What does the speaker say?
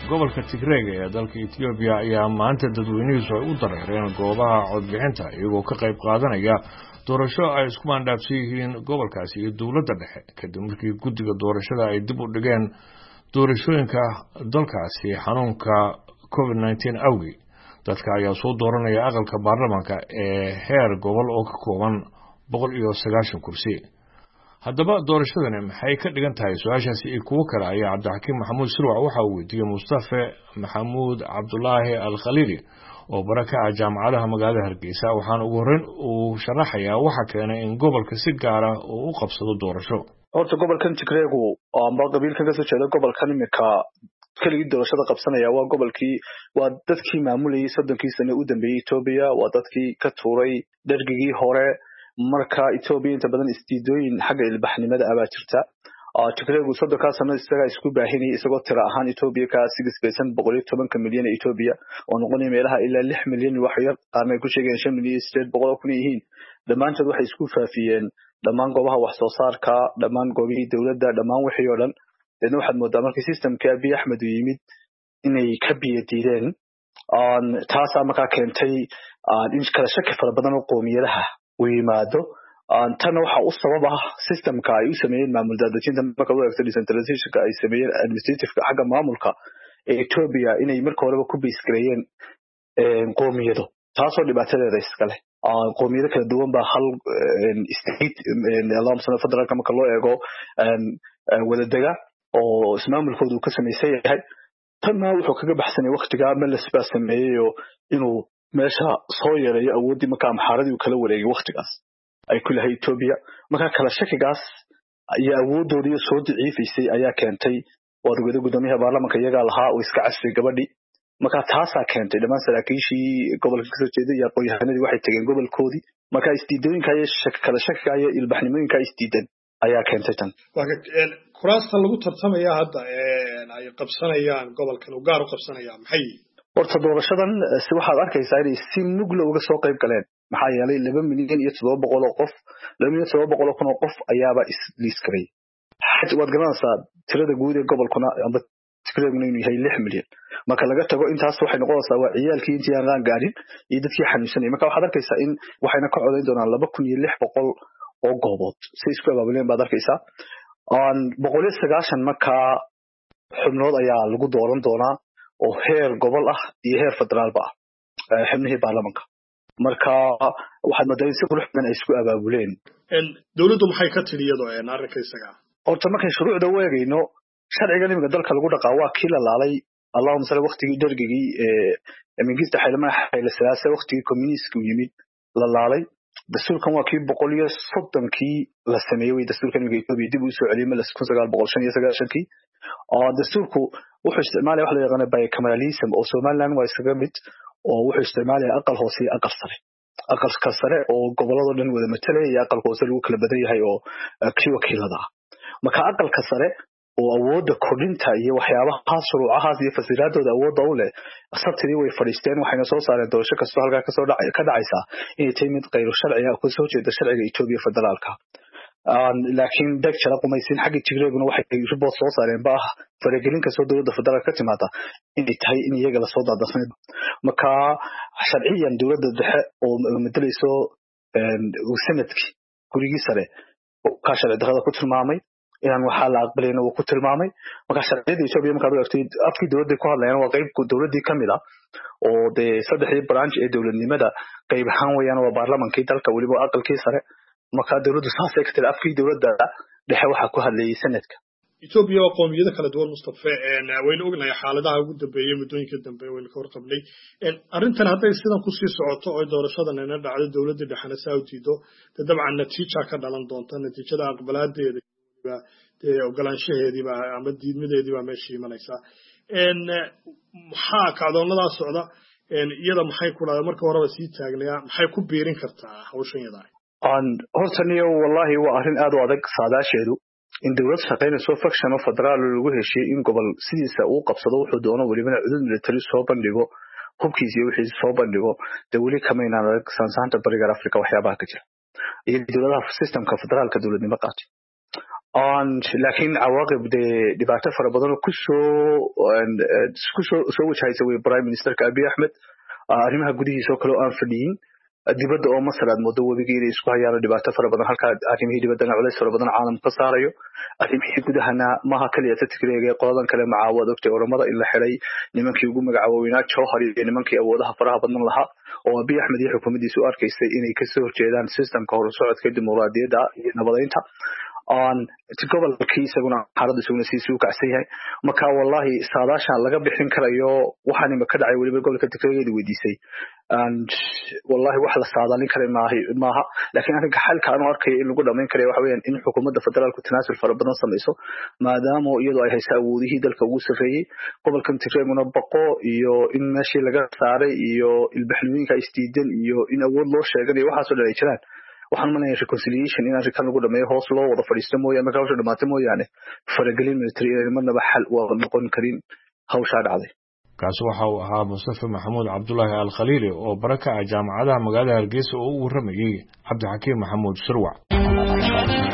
gobolka tigreega ee dalka etoobiya ayaa maanta dadweynihiisu ay u dareereen goobaha codbixinta iyagoo ka qayb qaadanaya doorasho ay isku maandhaafsan yihiin gobolkaasi iyo dowladda dhexe kadib markii guddiga doorashada ay dib u dhigeen doorashooyinka dalkaasi xanuunka covid nneteen awgii dadka ayaa soo dooranaya aqalka baarlamaanka ee heer gobol oo ka kooban boqol iyo sagaashan kursi haddaba doorashadani maxay ka dhigan tahay su-aashaasi iyo kuwo kale ayaa cabdixakiim maxamuud sirwac waxa uu weydiiyey mustafe maxamuud cabdulaahi al khaliili oo bara ka ah jaamacadaha magaalada hargeysa waxaana ugu horreyn uu sharaxayaa waxa keenay in gobolka si gaara uu u qabsado doorasho horta gobolkan tigreegu amba qabiilkan kasoo jeeda gobolkan imika keligii doorashada qabsanaya waa gobolkii waa dadkii maamulayay soddonkii sane u dambeeyey etoobiya waa dadkii ka tuuray dhergigii hore marka etoobiya inta badan isdiidooyin xagga ilbaxnimada abaa jirta tigreegu soddonkaa sano isagaa isku baahinayay isagoo tira ahaan etoobiya ka sigisbaysan boqol iyo tobanka milyan ee etoobiya oo noqonaya meelaha ilaa lix milyan wax yar qaarna ay ku sheegayaan shan milyan iyo sideed boqol oo kun yihiin dhammaantood waxay isku faafiyeen dhammaan goobaha wax soo saarka dhammaan goobihii dowladda dhammaan wixii oo dhan deedna waxaad moodaa markii systemkii abiy axmed uu yimid inay ka biyo diideen taasaa markaa keentay in kala shaki fara badan oo qoomiyadaha uu yimaado tanna waxa u sabab ah systemka ay u sameeyeen maamul daadejinta marka u eegto decentralizationka ay sameeyeen administrativeka xagga maamulka ee etoobiya inay marka horeba ku baysgareeyeen qoomiyado taasoo dhibaatadeeda iska leh qoomiyado kala duwan baa hal state allahuma sala federaalka marka loo eego wadadega oo ismaamulkooda uu ka samaysan yahay tanna wuxuu kaga baxsanay waktigaa meles baa sameeyeyoo inuu meesha soo yeereeyo awooddii marka amxaaradii uu kala wareegay waktigaas ay ku lahay etoobiya marka kala shakigaas iyo awooddoodiiyo soo daciifaysay ayaa keentay waad ogada guddoomiyaha baarlamanka iyagaa lahaa oo iska casfay gabadhii marka taasaa keentay dhammaan saraakiishii gobolka kasoo jeeday iyo aqoon-yahanadii waxay tegeen gobolkoodii marka isdiidooyinka iyo kala shakiga iyo ilbaxnimooyinka isdiidan ayaa keentay tan kuraasta lagu tartamaya hadda ay qabsanayaan gobolkan u gaar u qabsanaya maxay horta doorashadan si waxaad arkaysaa inay si mugla uga soo qayb galeen maxaa yeelay laba milyan iyo toddoba boqol oo qof laba milyan toddoba boqol oo kun oo qof ayaaba isliiskaray waad garanaysaa tirada guud ee gobolkuna amba tigreeguna inuu yahay lix milyan marka laga tago intaas waxay noqonaysaa waa ciyaalkii intii aan qaan gaadhin iyo dadkii xanuunsanayay marka waxaad arkaysaa in waxayna ka codayn doonaan laba kun iyo lix boqol oo goobood si isku abaabuleen baad arkaysaa boqol iyo sagaashan markaa xubnood ayaa lagu dooran doonaa oo heer gobol ah iyo heer federaalba ah xubnihii baarlamanka marka waxaad moodaa in si qurux badan ay isku abaabuleen dowladdu maxay ka tidhi iyadoo arrinka isaga horta markay shuruucda u eegayno sharcigan iminka dalka lagu dhaqaa waa kii la laalay allahuma sala waktigii dhergigii mingista xaylamaha xayle salaase waktigii communistiku yimid la laalay dastuurkan waa kii boqol iyo soddonkii la sameeyey wey dastuurkan iminka etoobiya dib uu soo celiyey meles kun sagaal boqol shan iyo sagaashankii dastuurku wuxuu isticmaalaya wax loo yaqaana bicameralism oo somaliland waa iskaga mid oo wuxuu isticmaalaya aqal hoose iyo aqal sare aqalka sare oo gobolladoo dhan wada matalaya iyo aqalka hoose lagu kala badan yahay oo kii wakiilada ah marka aqalka sare oo awoodda kordhinta iyo waxyaabahaas shuruucahaas iyo fasiraadooda awoodda u leh sabtidii way fadhiisteen waxayna soo saareen doorasho kastoo halkaa kasoo ka dhacaysaa inay tahay mid kayru sharciga kasoo jeeda sharciga etoobiya federaalka laakiin deg jala qumaysin xaggii tigreeguna waxay ribot soo saareen ba ah faragelin kastoo dowladda federaalka ka timaada inay tahay in iyaga lasoo daadarsana marka sharciyan dowladda dhexe oo matalayso sanadkii gurigii sare kaa sharci darrada ku tilmaamay inaan waxaa la aqbalayna uu ku tilmaamay marka sharciyada etoobiya markaad u eegtay afkii dowladday ku hadlayaan waa qayb dowladdii ka mid ah oo dee saddexdii branch ee dowladnimada qayb ahaan weeyaan waa baarlamankii dalka weliba aqalkii sare marka dowladdu saasay ka tiri afkii dowladda dhexe waxaa ku hadlayay sanadka etoobiya waa qoomiyado kala duwan mustafe waynu ognahay xaaladaha ugu dambeeyey muddooyinka dambe waynu ka warqabnay arrintan hadday sidan kusii socoto oo doorashadan ina dhacdo dowladda dhexena saa u diido dee dabcan natiija ka dhalan doonta natiijada aqbalaadeeda dee ogolaanshaheediiba ama diidmadeediibaa meesha imanaysaa maxaa kacdoonadaa socda iyada maxay ku dhahda marka horeba sii taagnaya maxay ku biirin kartaa hawshan yadaa hortaniyo wallahi waa arrin aad u adag saadaasheedu in dowlad shaqaynayso faction oo federaal lagu heshiiyey in gobol sidiisa uu qabsado wuxuu doono welibana cudud military soo bandhigo hubkiis iyo wixii soo bandhigo dee weli kamaynaan adag saansaanta bariga africa waxyaabaha ka jira iyo dowladaha systemka federaalka dowladnimo qaatay laakiin cawaaqib dee dhibaato fara badan oo kusoo kusoo soo wajahaysa wey prime ministerka abiy axmed arrimaha gudihiisa oo kale oo aan fadhiyin dibadda oo masar aad moodo webigii inay isku hayaan dhibaato fara badan halka arrimihii dibaddana culays fara badan caalamku ka saarayo arrimihii gudahana maha kaliya tatigreega qoladan kale macaawad ogtay oramada in la xiday nimankii ugu magacaaweynaa jowhar iyo nimankii awoodaha faraha badan lahaa oo abiy axmed iyo xukuumaddiisu u arkaysay inay kasoo horjeedaan systemka horusocodka dimuqraadiyadda iyo nabadaynta gobolkii isaguna xaalada isaguna siisii u kacsan yahay marka wallahi saadaashan laga bixin karayo waxaan ima ka dhacay weliba gobolka tigreegeeda weydiisay wallahi wax la saadaalin kara maaha laakiin arrinka xalka anu arkaya in lagu dhamayn karaya waxa weeyaan in xukuumadda federaalku tanaasul fara badan samayso maadaama iyadoo ay haysa awoodihii dalka ugu sarreeyey gobolkan tigreeguna baqo iyo in meeshii laga saaray iyo ilbaxnimooyinka isdiidan iyo in awood loo sheeganayo waxaasoo dhan ay jiraan waxaan umalaya reconciliation in arrinkan lagu dhameeyo hoos loo wada fadhiisto mooyaane marka hawsha dhamaata mooyaane faragelin military inayna marnaba xal waa noqon karin hawshaa dhacday kaasi waxa uu ahaa mustafa maxamuud cabdulaahi alkhaliili oo bara ka ah jaamacadaha magaalada hargeysa oo u warramayey cabdixakiim maxamuud shirwac